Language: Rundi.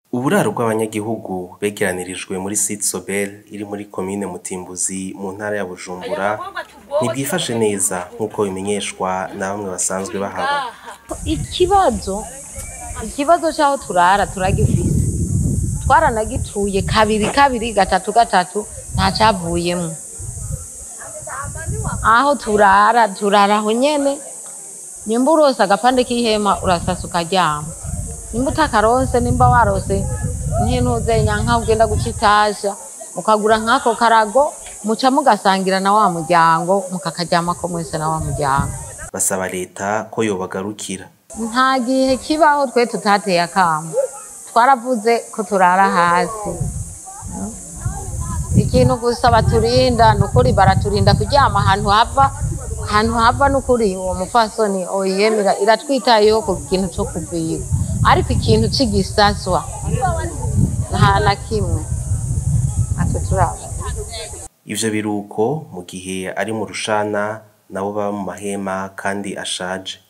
Uburaro bw'abanyagihugu begeranirijwe muri site Sobel iri muri komine Mutimbuzi mu ntara ya Bujumbura ntibwifashe neza nk'uko bimenyeshwa na bamwe basanzwe bahaba. Ikibazo ikibazo c'aho turara turagifise twaranagituye kabiri kabiri gatatu gatatu nta cavuyemwo aho turara turara aho nyene nimba urose agapande k'ihema urasasa ukaryama nimba utakaronse nimba warose nk'intuzenya nkaho ugenda guca itasha ukagura nk'ako karago muca mugasangira na wa muryango mukakaryamako mwese na wa muryango Basaba leta ko yobagarukira. nta gihe kibaho twe tutateye akamo twaravuze ko turara hasi Mm. ikintu gusa baturinda ni ukuri baraturinda kuryama ahantu hava ahantu hava ni ukuri uwo mufasoni oyemera iratwitayeho ku kintu co kuvigwa ariko ikintu c'igisaswa nta na kimwe natwe turaba Ivyo biruko mu gihe ari mu rushana nabo baba mu mahema kandi ashaje.